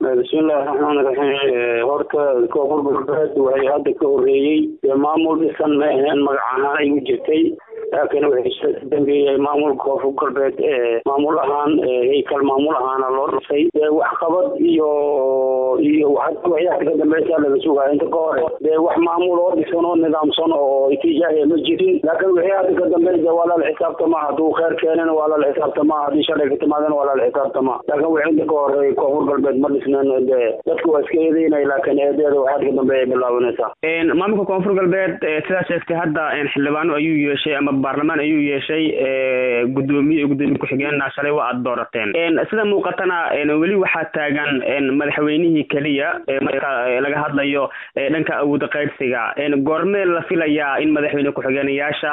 bismillahi raxmaan raxiim horta koonfur galbeed waxay hadda ka horeeyey maamul dhisan ma aheen magac ahaan ay u jirtay laakiin waxay ka dambeeyey maamulka koonfur galbeed maamul ahaan heykal maamul ahaana loo dhisay waxqabad iyo iyo waxyaha ka dambeysa laga sugaya inta ka hore dee wax maamul oo dhisan oo nidaamsan oo itijaahiya ma jirin laakiin wixii hadda ka dambeysa waa lala xisaabtama hadduu kheer keenana waa lala xisaabtama haddii shalay ka timaadana waa lala xisaabtama laakiin wixii inta ka horeey koonfur galbeed ma dhisneen dee dadku waa iska eedeynay laakiin eedeeda waxaad ka dambeeya bilaabanaysaa maamulka koonfur galbeed sidaa sheegtay hadda xildhibaano ayuu yeeshay ama baarlamaan ayuu yeeshay gudoomiye iyo gudoomiye ku-xigeenna shalay waa aada doorateen sida muuqatana weli waxaa taagan madaxweynihii keliya marka laga hadlayo dhanka awood qaydsiga goormee la filayaa in madaxweyne ku-xigeenayaasha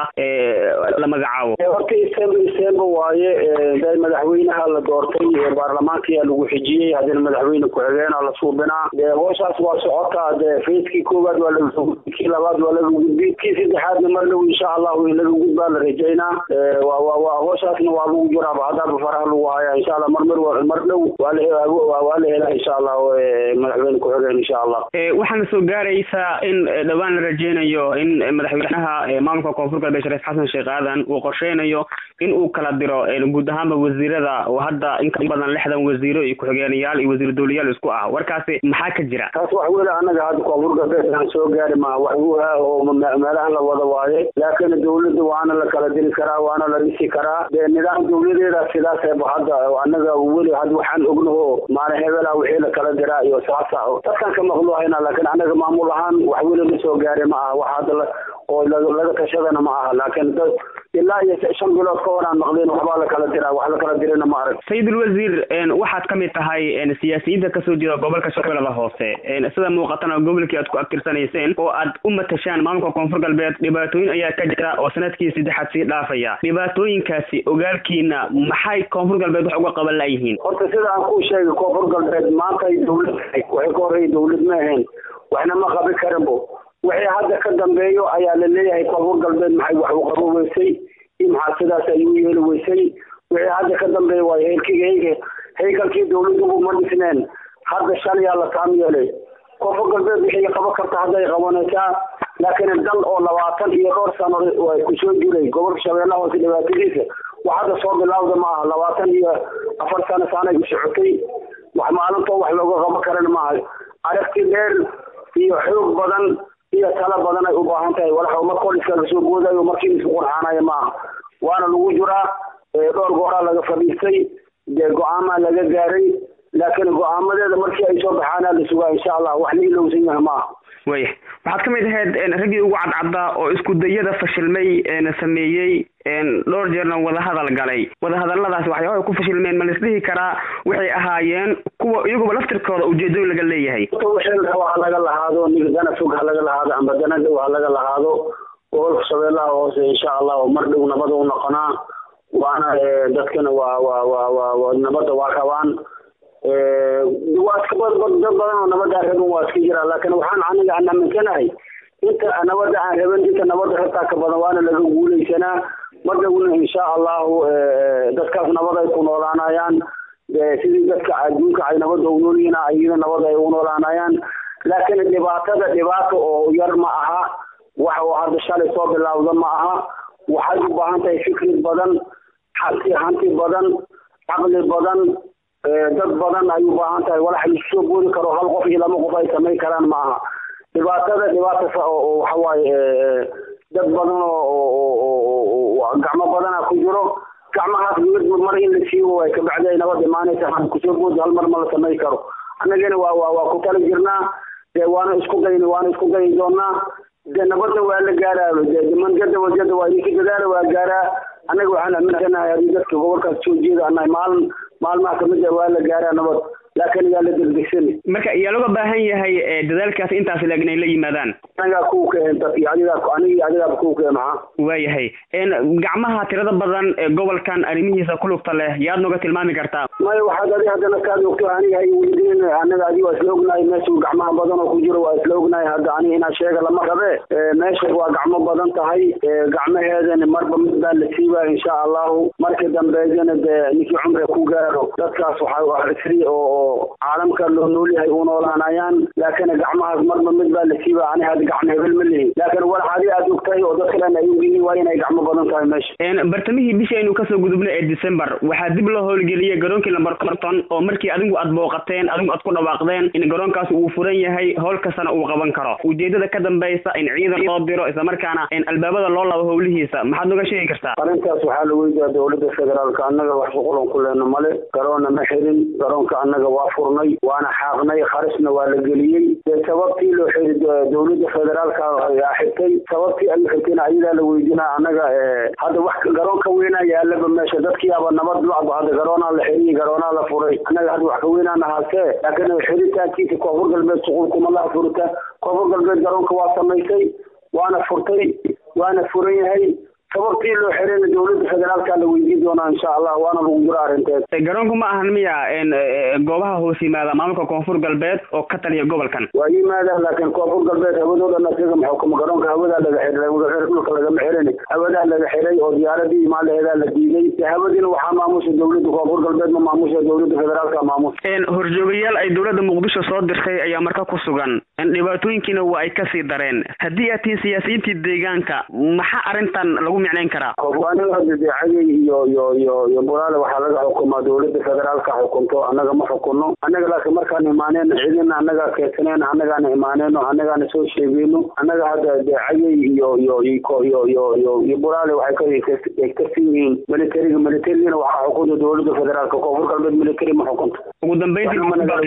la magacaabo horta isemba isemba waaye de madaxweynaha la doortay baarlamaankiyaa lagu xijiyey haddina madaxweyne ku-xigeenaa la suubinaa dee hooshaas waa socotaa dee fayskii koowaad waa laga gudbi kii labaad waa laga gudbi kii saddexaadna mar dhow insha allahu in laga gudbaa la rajaynaa wa wa wa hooshaasna waa lagu jiraaba haddaaba faraha lagu hayaa insha allah mar mar mar dhow waa la waa la helaa insha allah madaxweyne ku-xigeen insha allah waxaana soo gaaraysaa in dhowaan la rajeynayo in madaxweynaha maamulka koonfur galbeed shariif xasan sheekh aadan uu qorsheynayo in uu kala diro guud ahaanba wasiirada oo hadda in ka badan lixdan wasiiro iyo ku-xigeenayaal iyo wasiir dowlayaal isku ah warkaasi maxaa ka jira taas wax weli annaga hadda koonfur galbeed aan soo gaari ma wax wuha oo meelahan la wada waaye laakiin dawladda waana la kala diri karaa waana la dhisi karaa dee nidaam dawladeeda sidaaseba hadda annaga weli hadda waxaan ognaho maalin hebela wixii la kala diraa iyo saasa dadkan ka maqluuhayna laakiin annaga maamul ahaan wax weli la soo gaari ma aha wax hadda oo laga tashadana ma aha laakiin dad ilaa iyo shan bilood ka hor aan maqleen waxbaa la kala diraa wax la kala dirina ma arag sayidul wasiir waxaad ka mid tahay siyaasiyiinta kasoo jeeda gobolka shabeellada hoose sida muuqatana gobolkii aad ku abtirsanayseen oo aad u matashaan maamulka koonfur galbeed dhibaatooyin ayaa ka jira oo sanadkii saddexaad sii dhaafaya dhibaatooyinkaasi ogaalkiina maxay koonfur galbeed wax uga qaban layihiin horta sida aan kuu sheegay koonfur galbeed maanta ay dawlad waxay ka horreeyay dawlad ma ahayn waxna ma qabi karinbo wixii hadda ka dambeeyo ayaa la leeyahay koonfur galbeed maxay wax u qabo weysay iyo maxaa sidaas ay u yeeli weysay wixii hadda ka dambeeya waayo heelkiga heyga heykalkii dawladdubu ma dhisneen hadda shalayaa la taam yeelay koonfur galbeed wixii qaban karta hadday qabanaysaa laakiin dal oo labaatan iyo dhowr sano kusoo jiray gobolka shabeellaha hoose dhibaatadiisa wax hadda soo bilaawda ma aha labaatan iyo afar sano saanay u socotay wax maalintoo wax looga qaban karan maaha aragti dheer iyo xoog badan iyo tala badan ay u baahan tahay walax uma koliska lasoo boodayo markii isku qurxaanayo maaha waana lagu jiraa dhowr gooraa laga fadhiistay dee go-aamaa laga gaaray laakiin go-aamadeeda markii ay soo baxaana la sugaa insha allah wax la ilowsan yahay maaha waya waxaad ka mid ahayd raggii ugu cadcaddaa oo isku dayada fashilmay sameeyey dhowr jeerna wadahadal galay wadahadaladaasi waxyaabaha ku fashilmeen ma laisdhihi karaa waxay ahaayeen kuwa iyaguba laftirkooda ujeedooyin laga leeyahay wixii raba ha laga lahaado nig dana fog ha laga lahaado amba dana dhow ha laga lahaado gobolka shabeellaha hoose insha allah oo mar dhow nabada u noqonaa waana dadkana waa waa waa waa nabadda waa rabaan waa iska dad badan oo nabadda aan rabin waa iska jiraa laakiin waxaan aniga aan aaminsanahay inta nabadda aan rabin inta nabadda rabtaa ka badan waana laga guulaysanaa mar dhowna insha allahu dadkaas nabad ay ku noolaanayaan sidii dadka adduunka ay nabadda u noolyihiin ayada nabad ay u noolaanayaan laakiin dhibaatada dhibaato oo yar ma aha wax oo hadda shalay soo bilaawda ma aha waxay u baahan tahay fikrad badan hanti hanti badan caqli badan dad badan ay u baahan tahay walax laisoo boodi karo hal qof iyo laba qof ay samayn karaan ma aha dhibaatada dhibaata oo waxa waaye dad badan oo gacmo badana ku jiro gacmahaas mid mar in la siibo way kabacdi ay nabad imaanaysa kusoo boodi hal mar ma la samayn karo annagana waa waa waa ku tala jirnaa dee waana isku dayni waana isku dayi doonaa dee nabadna waa la gaaraa manjada wajada waa idinka dadaala waa gaaraa annaga waxaan aaminsanahay haddii dadka gobolkaas soo jeeda annahay maalin maalmaha kamid ah waa la gaaraa nabad laakiin yaa la degdegsani marka yaa looga baahan yahay dadaalkaas intaas leeg inay la yimaadaan anigaa kuwa keen dadki adigaa anigi adigaaba kuwa keen maxaa waayahay gacmaha tirada badan ee gobolkan arrimihiisa ku lugta leh yaad nooga tilmaami kartaa maya waxaad adi haddana kaad ogto aniga hay weydiin anaga adi waa isla ognahay meesha gacmaha badan oo ku jiro waa isla ognahay hadda ani inaa sheega lama rabe meesha waa gacmo badan tahay gacmaheedana marba mid baa la siibaa insha allahu marka dambeydana dee ninkii cumriga ku gaaro dadkaas waxaa sri oo caalamka loo noolyahay u noolaanayaan laakiin gacmahaas marba mid baa la siibaa ani hadda gacmo hebel ma lihi laakiin walax adi aad ogtahay oo dad kalena ay ogyihiin waa inay gacmo badan tahay meesha bartamihii bishii aynu kasoo gudubnay ee december waxaa dib loo howlgeliyey garoonkii lamber conton oo markii adigu aad booqateen adigu aad ku dhawaaqdeen in garoonkaas uu furan yahay howl kastana uu qaban karo ujeedada ka dambaysa in ciidan loo diro islamarkaana in albaabada loo labo howlihiisa maxaad noga sheegi kartaa arrintaas waxaa la weydiyaa dowladda federaalka annaga wax shuqulan ku leena male garoonna ma xirin garoonka annaga waa furnay waana xaaqnay kharisna waa la geliyey dee sababtii loo xiri dowladda federaalka yaa xirtay sababtii ay xirtayna ayadaa la weydiinaa annaga hadda wax garoon ka weynaa yaalaba meesha dadkiiaba nabad lacba hadda garoonaa la xiriyey garoonaa la furay annaga hadda wax ka weynaana haasee laakiin xiritaankiisa koonfur galbeed shuqul kuma laha furita koonfur galbeed garoonka waa samaysay waana furtay waana furan yahay sababtii loo xirayna dowladda federaalka la weydiin doonaa insha allah waana lagu jiro arrinteed garoonku ma ahan miya goobaha hoos yimaada maamulka koonfur galbeed oo ka taliya gobolkan waa yimaadaan laakiin koonfur galbeed hawadoo dhan asiga maxukuma garoonka hawadaa laga xiray dhulka lagama xirin hawadaa laga xiray oo diyaaradii imaalaheedaa la diiday hawadiina waxaa maamusha dowladda koonfur galbeed ma maamusha dowladda federaalka maamusha horjoogayaal ay dowladda muqdisho soo dirtay ayaa marka ku sugan dhibaatooyinkiina waa ay kasii dareen haddii aad tihiin siyaasiyiintii deegaanka maxaa arrintan lagu micnayn karaa aniga hadda deecadey iyo iyo iyo iyo bulaale waxaa laga xukumaa dowladda federaalka xukunto annaga ma xukunno annaga laakiin markaan imaaneyno cidina annagaa keensaneyno annagaana imaaneyno annagaana soo sheegeyno annaga hadda deecadey iyo iyo iyo iyo iyo iyo iyo bulaale waxay ka karsan yihiin militariga militarigana waxaa xukunta dowladda federaalka koonfur galbeed military ma xukunto ugu dambeyntii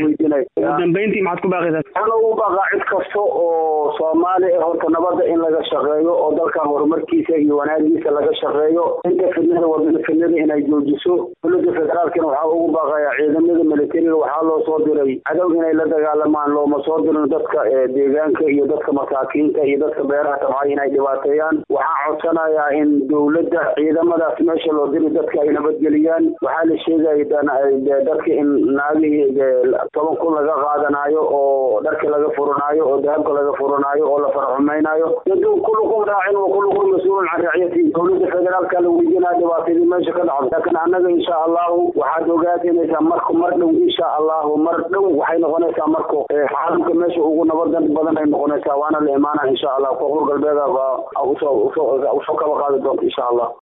ugu dambeyntii maxaad ku baaqaysaa waxaan ugu baaqaa cid kasta oo soomaali ah horta nabadda in laga shaqeeyo oo dalkan horumarkiisa iyo wanaagiisa laga shaqeeyo inta fidnada wadada fidnada inay joojiso dowladda federaalkana waxaa ugu baaqaya ciidamada militariga waxaa loo soo diray cadow inay la dagaalamaan looma soo dirin dadka deegaanka iyo dadka masaakiinta iyo dadka beeraha tabcay inay dhibaateeyaan waxaa codsanayaa in dowladda ciidamadaas meesha loo diri dadka ay nabadgeliyaan waxaa la sheegaya dadka in naagihii toban kun laga qaadanaayo oo dharka laga furanaayo oo dahabka laga furanaayo oo la farxumaynayo kullukum raacin wa kullukum mas-uulun can racyati dowladda federaalka la weydiinaya dhibaatadii meesha ka dhacdo laakiin annaga insha allahu waxaad ogaatinaysaa marku mar dhow insha allahu mar dhow waxay noqonaysaa marku caalamka meesha ugu nabadan badan ay noqonaysaa waana la imaana insha allah koonfur galbeeda usoo usoo usoo kaba qaadi doonta insha allah